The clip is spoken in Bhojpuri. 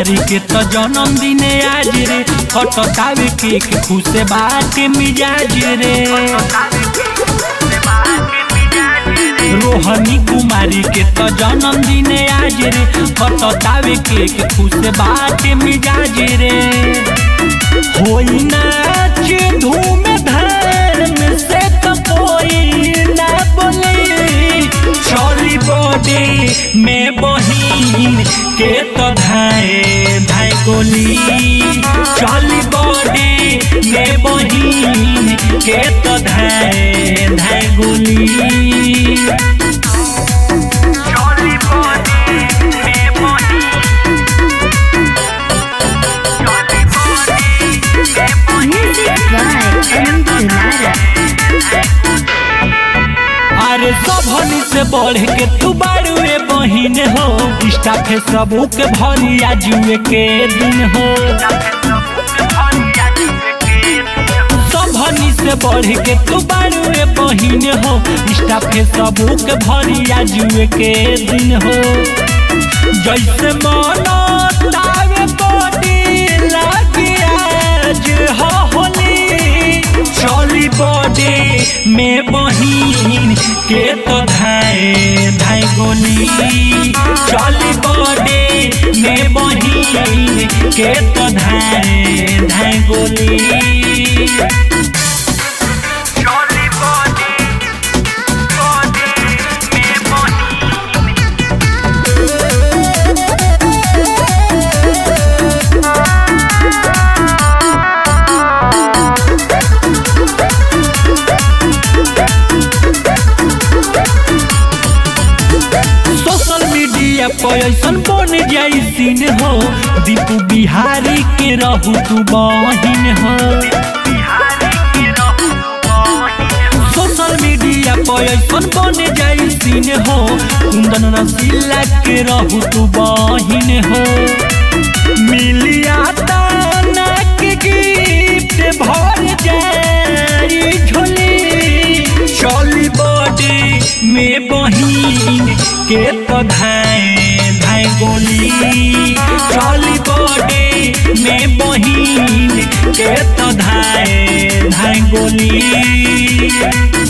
कुमारी के तो जन्मदिन आज रे फटकावे केक खुश बाटे मिजाज रे रोहनी कुमारी के तो जन्मदिन आज रे फटकावे केक खुश बाटे मिजाज रे होई नाच धूम धाम से तो कोई ना बोली चली बॉडी में बहिन के तो धाए धाए गोली चली बॉडी में बहिन के तो धाए धाए गोली Jolly body, me body. Jolly body, me body. Music by Amit Lara. अरे सबनी से बढ़ के तू बारुए बहिन हो इष्टा फे सबू के भरी आजुए के दिन हो सबनी से बढ़ के तू बारुए बहिन हो इष्टा फे सबू के भरी आजुए के दिन हो जैसे मनो तावे बॉडी लागी आज हो होली चली बॉडी में बहिन के तो धाए धाए गोली चली बॉडी में बहिन के तो धाए धाए गोली Jolly body, body, me body. Social media पर ऐसन बन जाई सीन हो दीपू बिहारी के रहू तू बहिन हो सोशल मीडिया पर ऐसन बन जाई सीन हो कुंदन रसीला के रहू तू बहिन हो मिलिया ताना के गिफ्ट भर जाई झोली चली बॉडी में बहिन के तो धाए धाए गोली चली बॉडी में बहिन के तो धाए धाए गोली